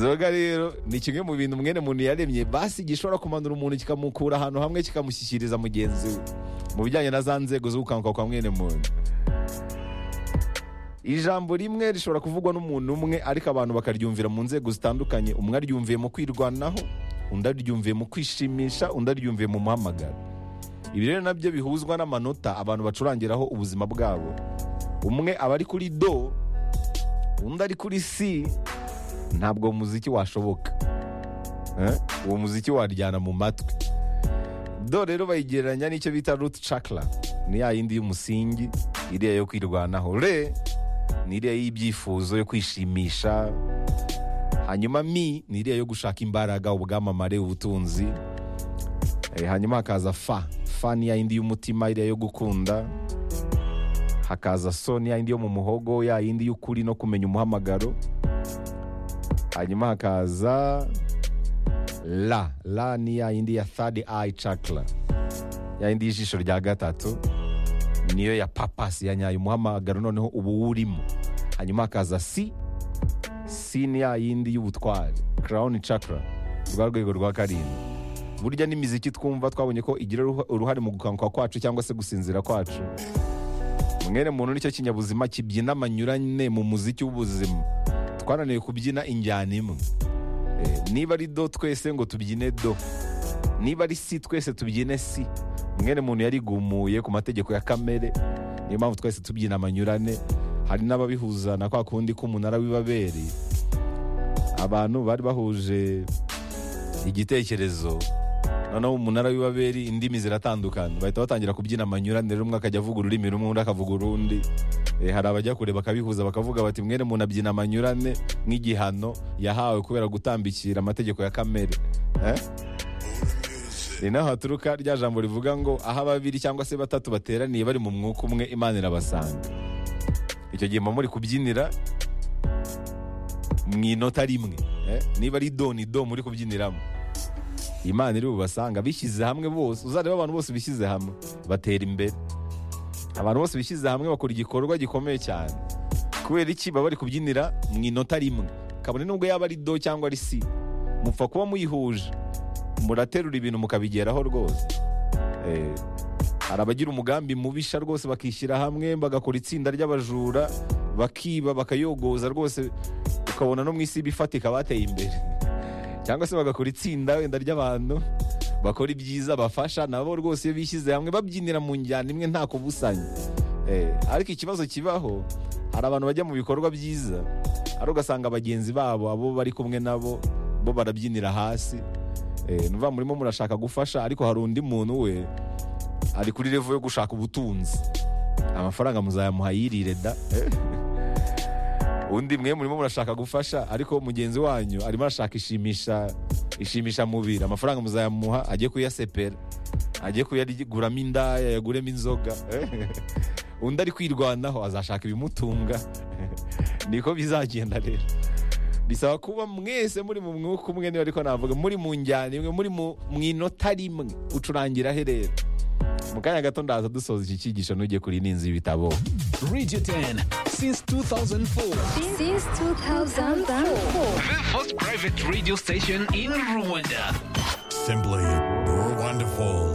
inzoga rero ni kimwe mu bintu mwene muntu yaremye basi gishobora kumanura umuntu kikamukura ahantu hamwe kikamushyikiriza mugenzi we mu bijyanye na za nzego z'ubukanguka kwa mwene muntu ijambo rimwe rishobora kuvugwa n'umuntu umwe ariko abantu bakaryumvira mu nzego zitandukanye umwe aryumviye mu kwirwanaho undi aryumviye mu kwishimisha undi aryumviye mu muhamagaro ibi rero nabyo bihuzwa n'amanota abantu bacurangiraho ubuzima bwabo umwe aba ari kuri do undi ari kuri si ntabwo muziki washoboka Eh? uwo muziki waryana mu matwi do rero bayigereranya n'icyo bita ruti cakara ni ya yindi y'umusingi iriya yo kwirwanaho re ni iriya y'ibyifuzo yo kwishimisha hanyuma mi ni iriya yo gushaka imbaraga ubwamamare ubutunzi Eh, hanyuma hakaza fa fa ni ya yindi y'umutima iriya yo gukunda hakaza so ni ya yindi yo mu muhogo ya yindi y'ukuri no kumenya umuhamagaro hanyuma hakaza la la ni ya yindi ya third eye chakra ya yindi y'ijisho rya gatatu niyo ya papasi ya nyayo umuhamagaro noneho uba uwurimo hanyuma hakaza si si ni ya yindi y'ubutwari crown chakra rwa rwego rwa karindwi burya n'imiziki twumva twabonye ko igira uruha- uruhare mu gukanguka kwacu cyangwa se gusinzira kwacu mwene muntu nicyo kinyabuzima kibyina amanyurane mu muziki w'ubuzima twananiwe kubyina injyana imwe Eh, niba ari do twese ngo tubyine do niba ari si twese tubyine si mwene muntu yarigumuye ku mategeko ya kamere niyo mpamvu twese tubyina amanyurane hari n'ababihuza na kwa kundi k'umunara w'ibaberi abantu bari bahuje igitekerezo noneho umunara w'ibaberi indimi ziratandukana bahita batangira kubyina amanyurane rero umwe akajya avuga ururimi rumwe undi akavuga urundi Eh, hari abajya kure bakabihuza bakavuga bati mwene muntu abyina amanyurane nk'igihano yahawe kubera gutambikira amategeko ya kamere Eh? ni naho haturuka rya jambo rivuga ngo aho ababiri cyangwa se batatu bateraniye bari mu mwuka umwe imana irabasanga icyo gihe muba muri kubyinira mu inota rimwe Eh, niba ari do ni do muri kubyiniramo imana iri bubasanga bishyize hamwe bose uzareba abantu bose bishyize hamwe batera imbere abantu bose bishyize hamwe bakora igikorwa gikomeye cyane kubera iki baba bari kubyinira mu inota rimwe kabone nubwo yaba ari do cyangwa ari si mupfa kuba muyihuje muraterura ibintu mukabigeraho rwose Eh, hari abagira umugambi mubisha rwose bakishyira hamwe bagakora itsinda ry'abajura bakiba bakayogoza rwose ukabona no mu isi bifatika bateye imbere cyangwa se bagakora itsinda wenda ry'abantu bakora ibyiza bafasha nabo rwose iyo bishyize hamwe babyinira mu njyana imwe nta kubusanya Eh, ariko ikibazo kibaho hari abantu bajya mu bikorwa byiza ari ugasanga bagenzi babo abo bari kumwe nabo bo barabyinira hasi Eh, ni ukuvuga murimo murashaka gufasha ariko hari undi muntu we ari kuri revo yo gushaka ubutunzi amafaranga muzayamuha yirire da undi mwe murimo murashaka gufasha ariko mugenzi wanyu arimo arashaka ishimisha ishimisha mubiri amafaranga muzayamuha ajye kuyasepera ajye kuyaguramo indaya yaguremo inzoga undi ari kwirwanaho azashaka ibimutunga niko bizagenda rero bisaba kuba mwese muri mu mwuka umwe niba ariko navuga muri mu njyana imwe muri mu mu inota rimwe ucurangira he rero mu kanya gato ndaza dusoza iki cyigisho ntujye kuri n'inzu y'ibitabo Radio 10 since 2004. Since 2004. The first private radio station in Rwanda. Simply wonderful.